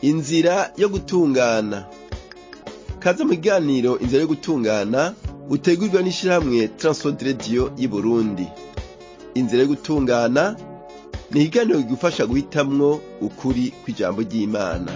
inzira yo gutungana kaze mu kiganiro inzira yo gutungana utegurwa n'ishirahamwe Transworld Radio y'Uburundi inzira yo gutungana ni ikiganiro kigufasha guhitamwo ukuri kw'ijambo ry'Imana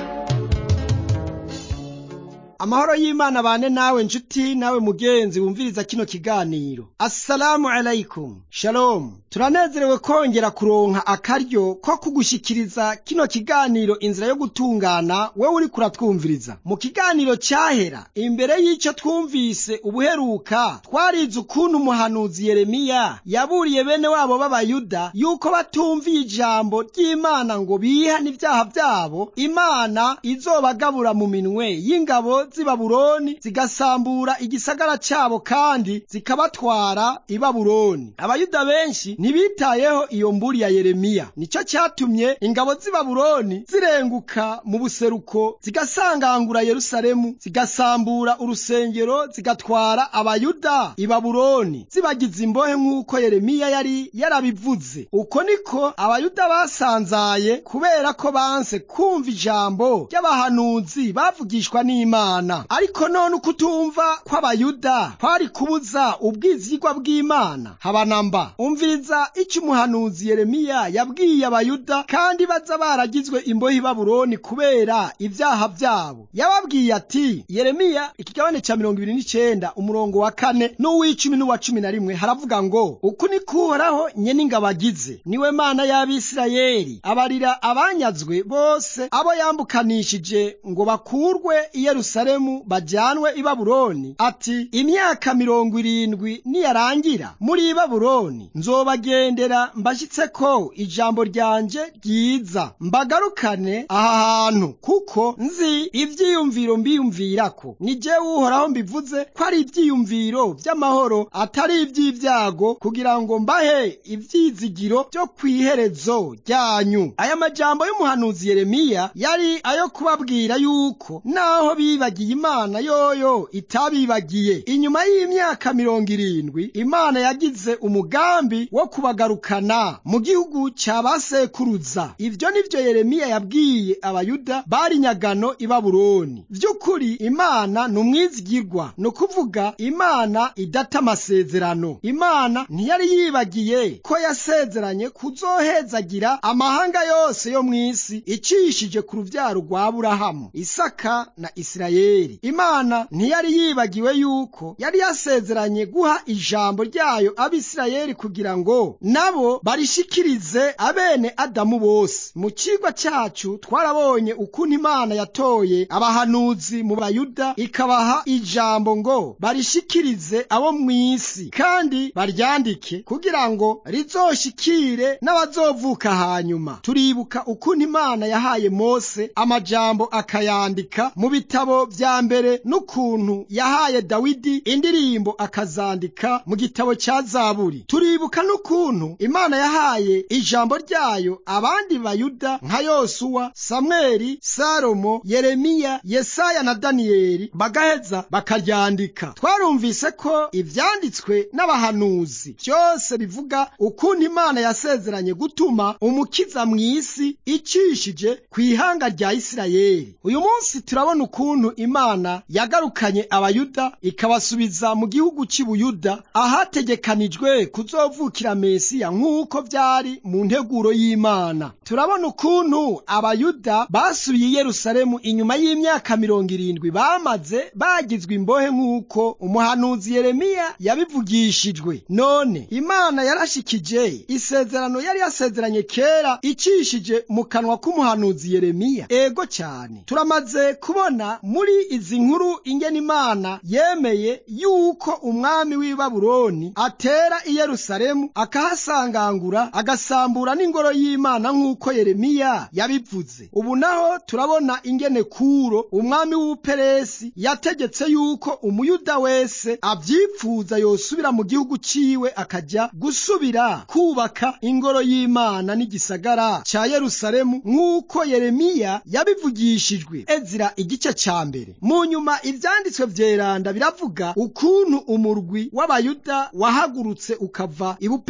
amahoro y'imana bane nawe nshuti nawe mugenzi wumviriza kino kiganiro assalamu alaikum shalom turanezerewe kongera kuronka akaryo ko kugushikiriza kino kiganiro inzira yo gutungana wewe uri kuratwumviriza mu kiganiro cyahera imbere y'ico twumvise ubuheruka twarize ukuntu umuhanuzi yeremiya yaburiye bene wabo b'abayuda yuko batumviye ijambo ry'imana ngo bihane ibyaha byabo imana izobagabura mu minwe y'ingabo z'i Babuloni zigasambura igisagara cyabo kandi zikabatwara i Babuloni. Abayuda benshi ntibitayeho iyo mburi ya Yeremiya. Nico cyatumye ingabo z'i Babuloni zirenguka mu buseruko zigasangangura Yerusalemu, zigasambura urusengero, zigatwara Abayuda i Babuloni, zibagiza imbohe nk'uko Yeremiya yari yarabivuze. Uko niko Abayuda basanzaye kubera ko banse kumva ijambo ry'abahanuzi bavugishwa n'Imana. ariko none uko utumva kw'abayuda kwari kubuza ubwizigwa bw'imana habanamba umviriza icyo umuhanuzi yeremiya yabwiye abayuda kandi baza baragizwe imbohe i babuloni kubera ibyaha byabo yababwiye ati yeremiya ikigabane cya mirongo ibiri n'icenda umurongo wa kane n'uw'icumi n'uwa cumi na rimwe haravuga ngo uku ni kuhoraho nyene ingabo agize niwe mana y'abisirayeli abarira abanyazwe bose abo yambukanishije ngo bakurwe i yerusalemu bajyanwe i babuloni ati imyaka mirongo irindwi niyarangira muri babuloni nzobagendera mbashyitse ko ijambo ryanje ryiza mbagarukane aha hantu kuko nzi ibyiyumviro mbiyumvirako ni jewe uhoraho mbivuze ko ari ibyiyumviro by'amahoro atari iby'ibyago kugira ngo mbahe ibyizigiro byo ku iherezo ryanyu aya majambo y'umuhanuzi yeremiya yari ayo kubabwira yuko naho bibagiye imana yoyo itabibagiye inyuma y'imyaka mirongo irindwi imana yagize umugambi wo kubagarukana mu gihugu cya basekuruza ibyo nibyo yeremiya yabwiye abayuda bari nyagano i babuloni by'ukuri imana ni umwizigirwa ni ukuvuga imana idata amasezerano imana ntiyari yibagiye ko yasezeranye kuzohezagira amahanga yose yo mu isi icishije ku rubyaro rwa aburahamu isaka na isirayeli imana ntiyari yibagiwe yuko yari yasezeranye guha ijambo ryayo abisirayeli kugira ngo nabo barishikirize abene adamu bose mu kigwa cyacu twarabonye ukuntu imana yatoye abahanuzi mu bayuda ikabaha ijambo ngo barishikirize abo mu isi kandi baryandike kugira ngo rizoshikire n'abazovuka hanyuma turibuka ukuntu imana yahaye mose amajambo akayandika mu bitabo vya mbere n'ukuntu yahaye dawidi indirimbo akazandika mu gitabo cya zaburi turibuka n'ukuntu imana yahaye ijambo ryayo abandi bayuda nka yosuwa samweli salomo yeremiya yesaya na daniyeli bagaheza bakaryandika twarumvise ko ivyanditswe n'abahanuzi byose bivuga ukuntu imana yasezeranye gutuma umukiza mu isi icishije ku ihanga rya isirayeli uyu munsi turabona ukuntu imana yagarukanye abayuda ikabasubiza mu gihugu cy'ubuyuda ahategekanijwe kuzovukira mesiya nk'uko byari mu nteguro y'imana turabona ukuntu abayuda basubiye i yerusalemu inyuma y'imyaka mirongo irindwi bamaze bagizwe imbohe nk'uko umuhanuzi yeremiya yabivugishijwe none imana yarashikije isezerano yari yasezeranye kera icishije mu kanwa k'umuhanuzi yeremiya ego cyane turamaze kubona muri izi nkuru ingene imana yemeye yuko umwami w'i babuloni atera i yerusalemu akahasangangura agasambura n'ingoro y'imana nk'uko yeremiya yabivuze ubu naho turabona ingene kuro umwami w'ubuperesi yategetse yuko umuyuda wese abyipfuza yosubira mu gihugu ciwe akajya gusubira kubaka ingoro y'imana n'igisagara ca yerusalemu nk'uko yeremiya yabivugishijwe ezira igice ca mbere mu nyuma ivyanditswe vyeranda biravuga ukuntu umurwi w'abayuda wahagurutse ukava ibupe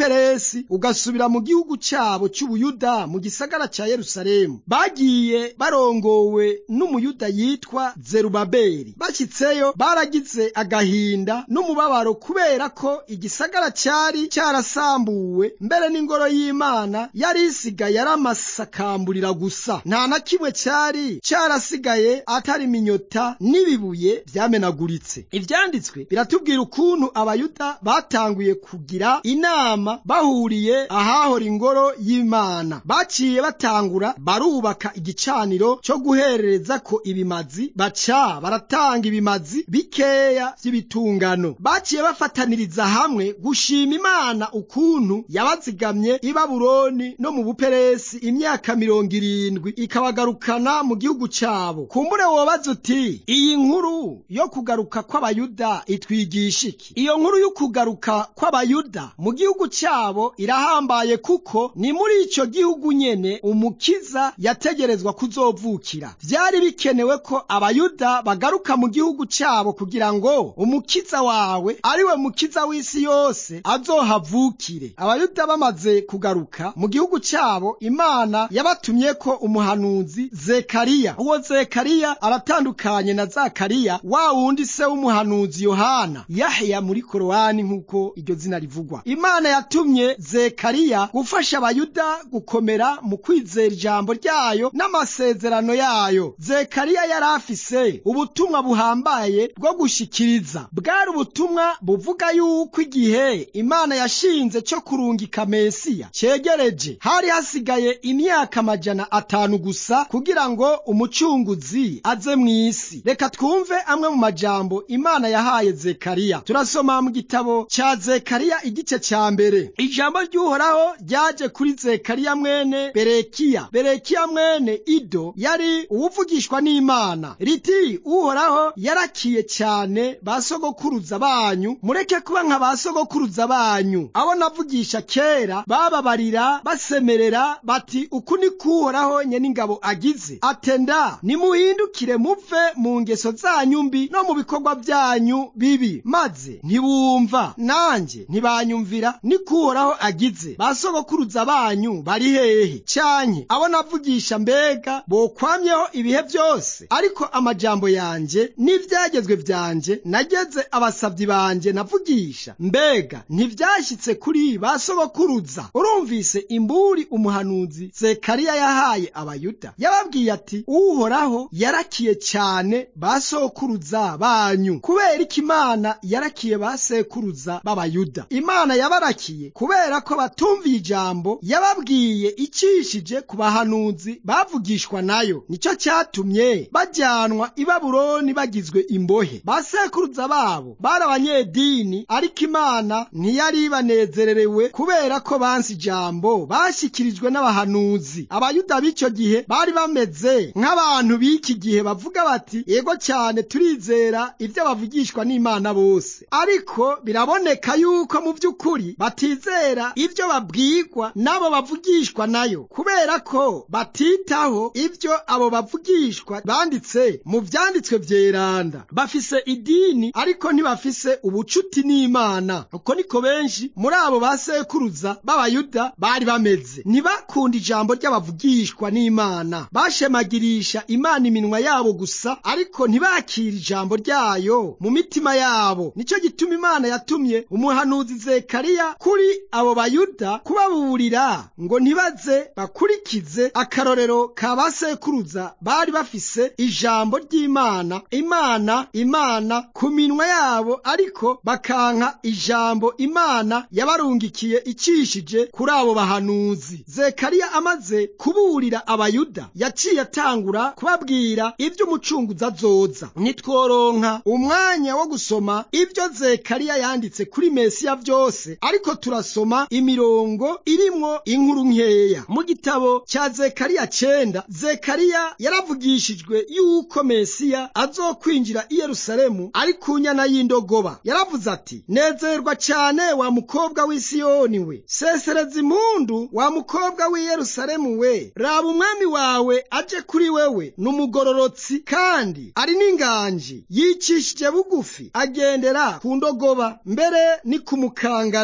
buperesi ugasubira mu gihugu cyabo cy'ubuyuda mu gisagara cya yerusalemu bagiye barongowe n'umuyuda yitwa zerubabeli bashyitseyo baragize agahinda n'umubabaro kubera ko igisagara cyari cyarasambuwe mbere n'ingoro y'imana yari isigaye ari amasakamburira gusa nta na kimwe cyari cyarasigaye atari iminyota n'ibibuye byamenaguritse ibyanditswe biratubwira ukuntu abayuda batanguye kugira inama bahuriye ahahora ingoro y'imana baciye batangura barubaka igicaniro cyo guherereza ko ibimazi baca baratanga ibimazi bikeya by'ibitungano baciye bafataniriza hamwe gushima imana ukuntu yabazigamye i babuloni no mu buperesi imyaka mirongo irindwi ikabagarukana mu gihugu cyabo kumbure wobaza uti iyi nkuru yo kugaruka kw'abayuda itwigisha iki iyo nkuru yo kugaruka kw'abayuda mu gihugu cyabo irahambaye kuko ni muri icyo gihugu nyene umukiza yategerezwa kuzovukira byari bikenewe ko abayuda bagaruka mu gihugu cyabo kugira ngo umukiza wawe ariwe mukiza w'isi yose azohavukire abayuda bamaze kugaruka mu gihugu cyabo imana yabatumye ko umuhanuzi zekariya uwo zekariya aratandukanye na zakariya wa wundi se w'umuhanuzi yohana yahya muri korowani nk'uko iryo zina rivugwa imana yatumye zekariya gufasha abayuda gukomera mu kwizera ijambo ryayo n'amasezerano yayo zekariya yari afise ubutumwa buhambaye bwo gushikiriza bwari ubutumwa buvuga yuko igihe imana yashinze cyo kurungika mesiya cyegereje hari hasigaye imyaka amajana atanu gusa kugira ngo umucunguzi aze mu isi reka twumve amwe mu majambo imana yahaye zekariya turasoma mu gitabo cya zekariya igice cya mbere ijambo ry'uhoraho ryaje kuri zekariya mwene berekiya berekiya mwene ido yari uwuvugishwa n'imana riti uhoraho yarakiye cyane ba sogokuruza banyu mureke kuba nka ba sogokuruza banyu abo navugisha kera bababarira basemerera bati uku ni kuhoraho nyene ingabo agize atenda nimuhindukire muve mu ngeso zanyu mbi no mu bikorwa byanyu bibi maze ntibumva nanjye ntibanyumvira ni kuhoraho agize ba sogokuruza banyu bari hehe cyanke abo navugisha mbega bokwamyeho ibihe byose ariko amajambo yanjye n'ibyagezwe byanjye nageze abasabyi banjye navugisha mbega ntibyashyitse kuri ba sogokuruza urumvise imburi umuhanuzi zekariya yahaye abayuda yababwiye ati uhoraho yarakiye cyane ba sokuruza banyu kubera iki imana yarakiye ba sekuruza b'abayuda imana yabarakiye kubera ko batumviye ijambo yababwiye icishije ku bahanuzi bavugishwa nayo nicyo cyatumye bajyanwa i babuloni bagizwe imbohe ba sekuruza babo bari abanyedini ariko imana ntiyari banezererewe kubera ko bansi ijambo bashyikirijwe n'abahanuzi abayuda b'icyo gihe bari bameze nk'abantu b'iki gihe bavuga bati yego cyane turizera ibyo bavugishwa n'imana bose ariko biraboneka yuko mu by'ukuri batizera ibyo babwirwa n'abo bavugishwa nayo kubera ko batitaho ibyo abo bavugishwa banditse mu byanditswe byeranda bafise idini ariko ntibafise ubucuti n'imana uko niko benshi muri abo basekuruza b'abayuda bari bameze ntibakunda ijambo ry'abavugishwa n'imana bashemagirisha imana iminwa yabo gusa ariko ntibakira ijambo ryayo mu mitima yabo nicyo gituma imana yatumye umuhanuzi zekariya kuri abo bayuda kubaburira ngo ntibaze bakurikize akarorero ka basekuruza bari bafise ijambo ry'imana imana imana ku minwa yabo ariko bakanka ijambo imana yabarungikiye icishije kuri abo bahanuzi zekariya amaze kuburira abayuda yaciye atangura kubabwira ibyo umucunguzi azoza nitworonka umwanya wo gusoma ibyo zekariya yanditse kuri mesiya byose ariko turasoma imirongo irimwo inkuru nkeya mu gitabo cya zekariya cenda zekariya yaravugishijwe yuko mesiya azokwinjira i yerusalemu ari ku nyana y'indogoba yaravuze ati nezerwa cyane wa mukobwa w'i siyoni we sesereza impundu wa mukobwa w'i yerusalemu we raba umwami wawe aje kuri wewe n'umugororotsi kandi ari n'inganji yicishije bugufi agendera ku ndogoba mbere ni ku mukangara inyana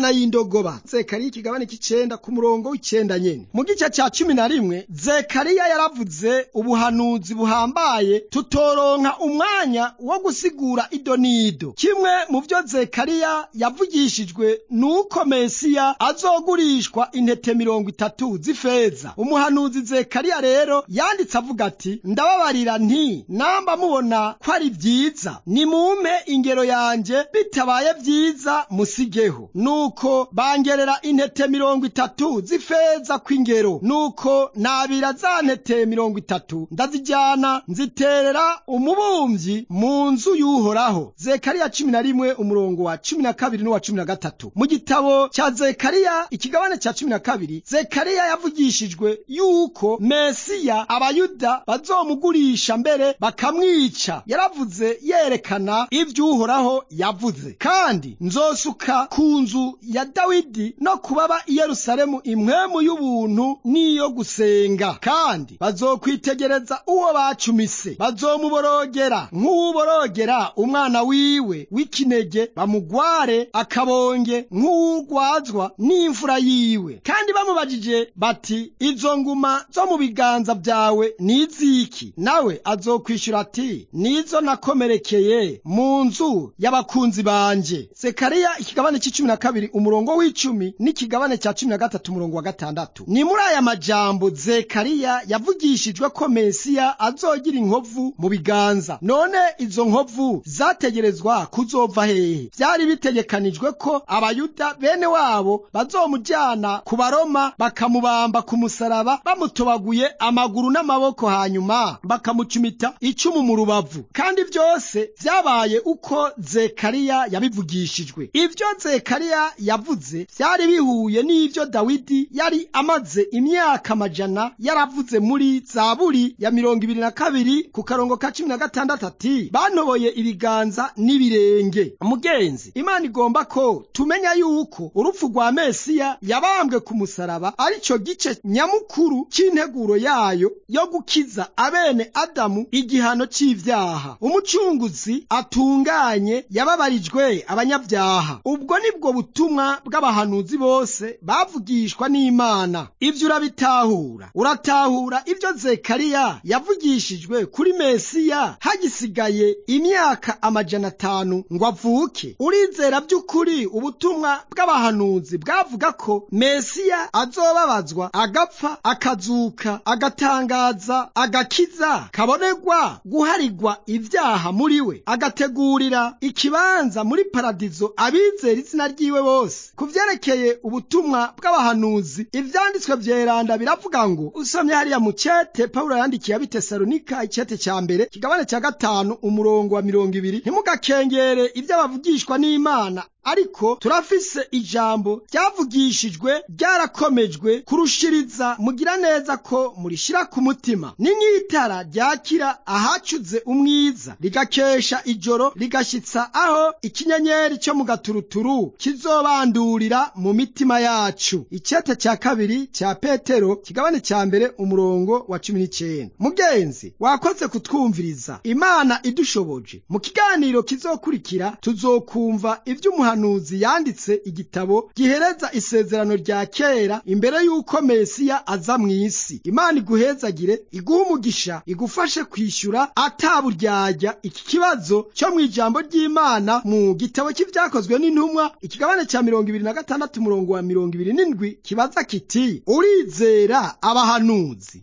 inyana y'indogoba zekariya ikigabane cy'icenda ku murongo w'icenda nyene mu gice ca cumi na rimwe zekariya yaravuze ubuhanuzi buhambaye tutoronka umwanya wo gusigura ido n'ido kimwe mu vyo zekariya yavugishijwe nuko mesiya azogurishwa intete mirongo itatu z'ifeza umuhanuzi zekariya rero yanditse avuga ati ndababarira nti namba mubona ko ari vyiza nimumpe ingero yanje bitabaye vyiza musigeho nuko bangerera intete mirongo itatu z'ifeza kw'ingero nuko nabira za ntete mirongo itatu ndazijyana nziterera umubumvyi mu nzu y'uhoraho zekariya cumi na rimwe umurongo wa cumi na kabiri n'uwa cumi na gatatu mu gitabo cya zekariya ikigabane cya cumi na kabiri zekariya yavugishijwe yuko mesiya abayuda bazomugurisha mbere bakamwica yaravuze yerekana ivy'uhoraho yavuze kandi nzosuka ku nzu ya dawidi no kubaba i yerusalemu impwemu y'ubuntu n'iyo gusenga kandi bazokwitegereza uwo bacumise bazomuborogera nk'uwuborogera umwana wiwe w'ikinege bamugware akabonge nk'uwugwazwa n'imfura yiwe kandi bamubajije bati izo nguma zo mu biganza byawe ni iziki nawe azokwishura ati nizo nakomerekeye mu nzu y'abakunzi banje zekariya ikigabane c'icumi na kabiri umurongo w'icumi n'ikigabane ca cumi na gatatu umurongo wa gatandatu ni muri aya majambo zekariya yavugishijwe ko mesiya azogira inkovu mu biganza none izo nkovu zategerezwa kuzova hehe vyari bitegekanijwe ko abayuda bene wabo bazomujyana ku baroma bakamubamba ku musaraba bamutobaguye amaguru n'amaboko hanyuma bakamucumita icumu mu rubavu kandi byose vyabaye uko zekariya yabivugishijwe ivyo zekariya yavuze vyari bihuye n'ivyo dawidi yari amaze imyaka amajana yaravuze muri zaburi ya mirongo ibiri na kabiri ku karongo ka cumi na gatandatu ati bantoboye ibiganza n'ibirenge mugenzi imana igomba ko tumenya yuko urupfu rwa mesiya yabambwe ku musaraba ari cyo gice nyamukuru c'integuro yayo yo gukiza abene adamu igihano c'ivyaha umucunguzi atunganye yababarijwe abanyabyaha ubwo nibwo butumwa bw'abahanuzi bose bavugishwa n'imana ivyo urabitahura uratahura ivyo zekariya yavugishijwe kuri mesiya hagisigaye imyaka amajana atanu ngo avuke urizera by'ukuri ubutumwa bw'abahanuzi bwavuga ko mesiya azobabazwa agapfa akazuka agatangaza agakiza kabonerwa guharigwa ibyaha muri we agategurira ikibanza muri paradizo abizera izina ryiwe bose ku vyerekeye ubutumwa bw'abahanuzi ivyanditswe vyeranda biravuga ngo usomye hariya mu cete pawulo yandikiye abitesalonika icete ca mbere kigabane ca gatanu umurongo wa mirongo ibiri ntimugakengere ivyo abavugishwa n'imana ariko turafise ijambo ryavugishijwe ryarakomejwe kurushiriza mugira neza ko murishira ku mutima ni nk'itara ryakira ahacuze umwiza rigakesha ijoro rigashitsa aho ikinyenyeri cyo mu gaturuturu kizobandurira mu mitima yacu icete cya kabiri cya petero kigabane cya mbere umurongo wa cumi n'icenda mugenzi wakoze kutwumviriza imana idushoboje mu kiganiro kizokurikira tuzokumva ivy'umuhanuzi umuhanuzi yanditse igitabo gihereza isezerano rya kera imbere y'uko mesiya aza mu isi imana iguhezagire iguhe umugisha igufashe kwishyura ataburyarya iki kibazo cyo mu ijambo ry'imana mu gitabo cy'ibyakozwe n'intumwa ikigabane cya mirongo ibiri na gatandatu umurongo wa mirongo ibiri n'indwi kibaza kiti urizera abahanuzi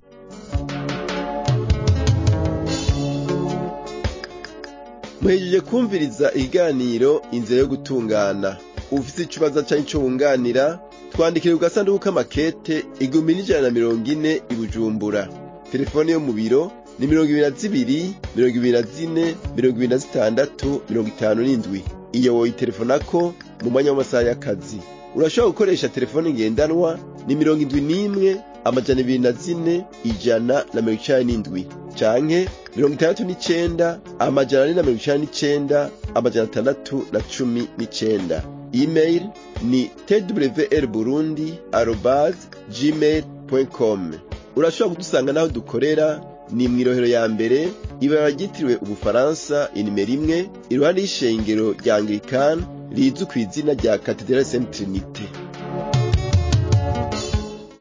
muhejeje kumviriza ikiganiro inzira yo gutungana ufite ikibazo cyangwa icyo wunganira twandikire ku gasanduku k'amakete igihumbi n'ijana na mirongo ine i bujumbura telefone yo mu biro ni mirongo ibiri na zibiri mirongo ibiri na zine mirongo ibiri na zitandatu mirongo itanu n'indwi iyo woyitelefonako mu mwanya w'amasaha y'akazi urashobora gukoresha telefone ngendanwa ni mirongo indwi n'imwe amajana ibiri na zine ijana na mirongo icenda n'indwi canke mirongo itandatu n'icenda amajana ane na mirongo icenda n'icenda amajana atandatu na cumi n'icenda email ni twr burundi arobase gmail com urashobora kudusanga n'aho dukorera ni mw'irohero ya mbere ibara ryitiriwe ubufaransa inimero imwe iruhande y'ishengero rya anglikani rizwi ku izina rya katedrale saint trinite